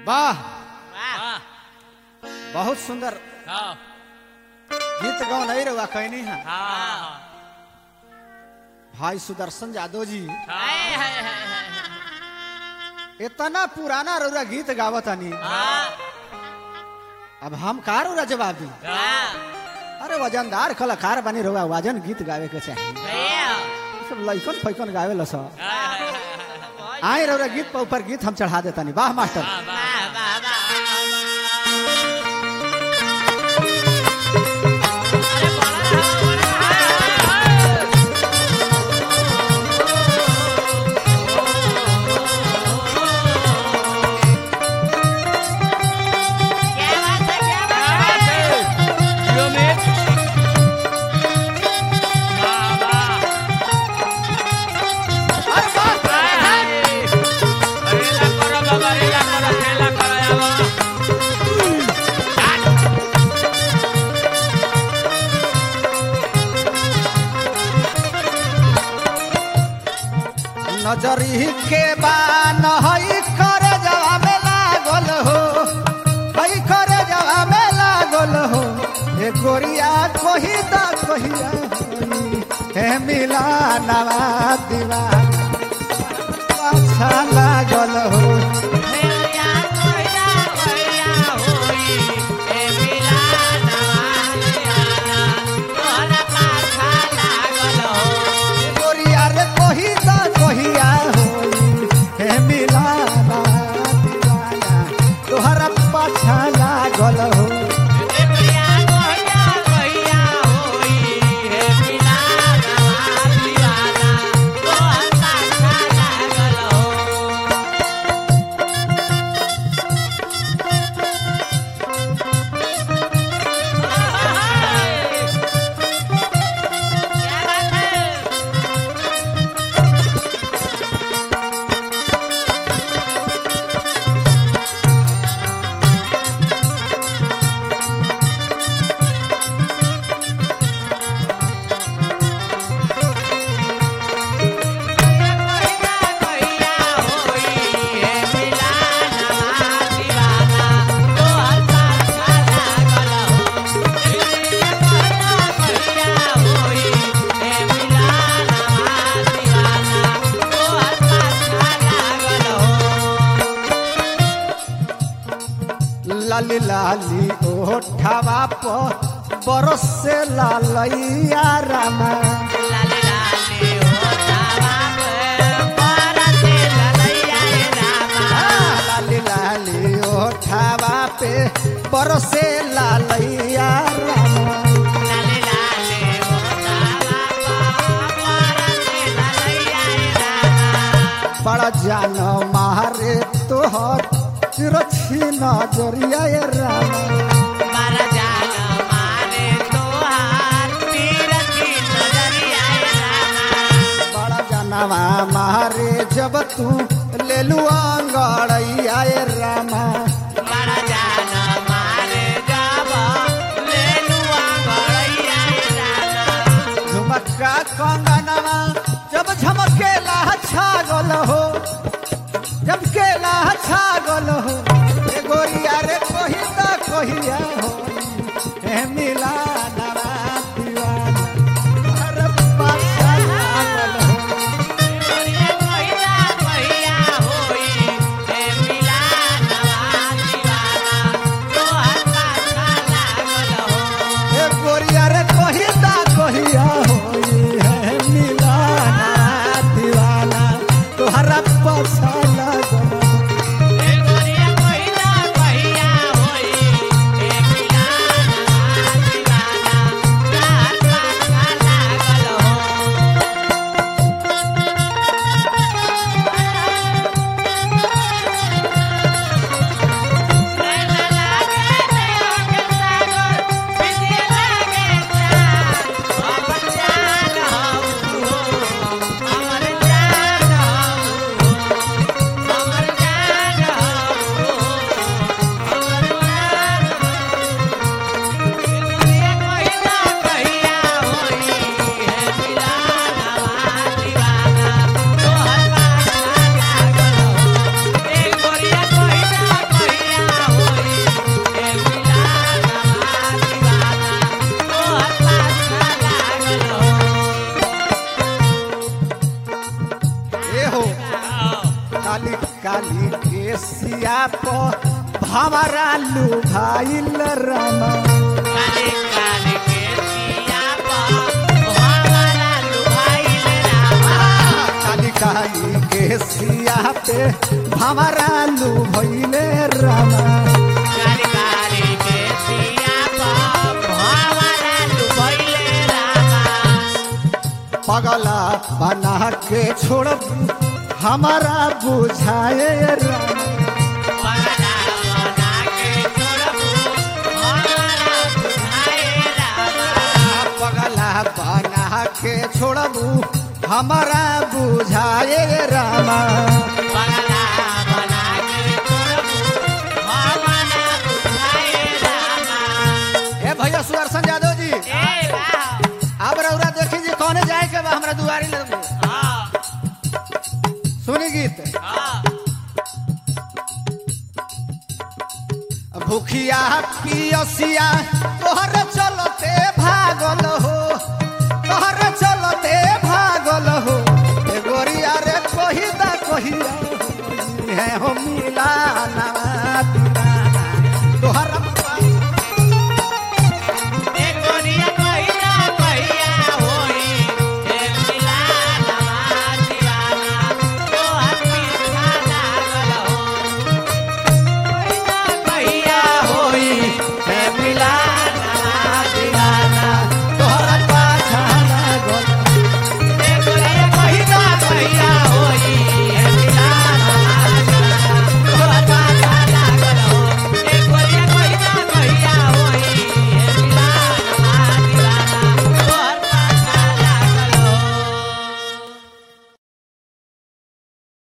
वाह वाह बहुत सुंदर हाँ गीत गाँव नहीं रहुआ कहनी है हाँ भाई सुदर्शन यादव जी हाय हाय हाय हाय इतना पुराना रउरा गीत गावतानी हाँ अब हम का रउरा जवाब दी हाँ अरे वजनदार कलाकार बनी रहुआ वजन गीत गावे के चाहिए भैया सब लइकन फैकन गावे लस हाय हाय हाय आए रउरा गीत पर ऊपर गीत हम चढ़ा देतानी वाह मास्टर वाह वाह वाह वाह अरे बड़ा बड़ा क्या बात है क्या बात है यो में वाह वाह अरे वाह हाय हाय अरे ला करो बाबा रे ला करो खेला करायावा नजरी के बान हई करे जवा में लागल हो हई करे जवा में लागल हो ए गोरिया कोही दा कोहिया होई हे मिला नवा दीवाना अच्छा लागल हो मेरिया कोइला कोइला होई ए मिला नवालियाना तोहरा पाछा लागल हो ए गोरिया रे कोही दा कोहिया होई हे मिला नवा दीवाना तोहरा पाछा लागल हो मेरिया कोइला कोइला होई ए मिला नवालियाना तोहरा पाछा लागल हो क्या बात है लाली लाली ओठवा पर बरस से लालैया रामा लाली लाली ओठवा पे बरस से लालैया रामा बड़ा जान मारे तोहर तिरछी नजरिया ये रामा बड़ा जानवा मारे जब तू ले लू अंगड़ैया ये रामा बड़ा जाना मारे जाबा ले लुआ गड़ैया जाना झुमक्का कंगनवा जब झमकेला छागल हो जब केला छागल हो ए गोरिया रे कोहिया कोहिया हो ए मिला नवा दीवाना अरे पाछा लागल हो कोइला कोइला कोइया होई ए मिला नवा दीवाना तोहर पाछा लागल हो ए गोरिया रे कोहिया कोहिया हो ए मिला नवा दीवाना तोहरा सिया पो हमारा लुभाइल रामा काली काली के सिया पा हमारा लुभाइल रामा काली काली के सिया पे हमारा लुभैले रामा काली काली के सिया पा हमारा लुभाइल रामा पगला बना के छोड़ हमारा बुझाए रामा पगला बना के छोड़बू हमारा बुझाए रामा पगला बना के छोड़बू हमारा बुझाए रामा पगला बना के छोड़बू हमारा बुझाए रामा ए भैया सुदर्शन यादव जी ए वाह अब रौरा देखी जी कौने जाए के बा हमरा दुआरी लगबो हाँ सुनी गीत हाँ भूखिया पियसिया तोहर चलते भागल हो तोहर चलते भागल हो ए गोरिया रे कही दा कहिया है हो मिलाना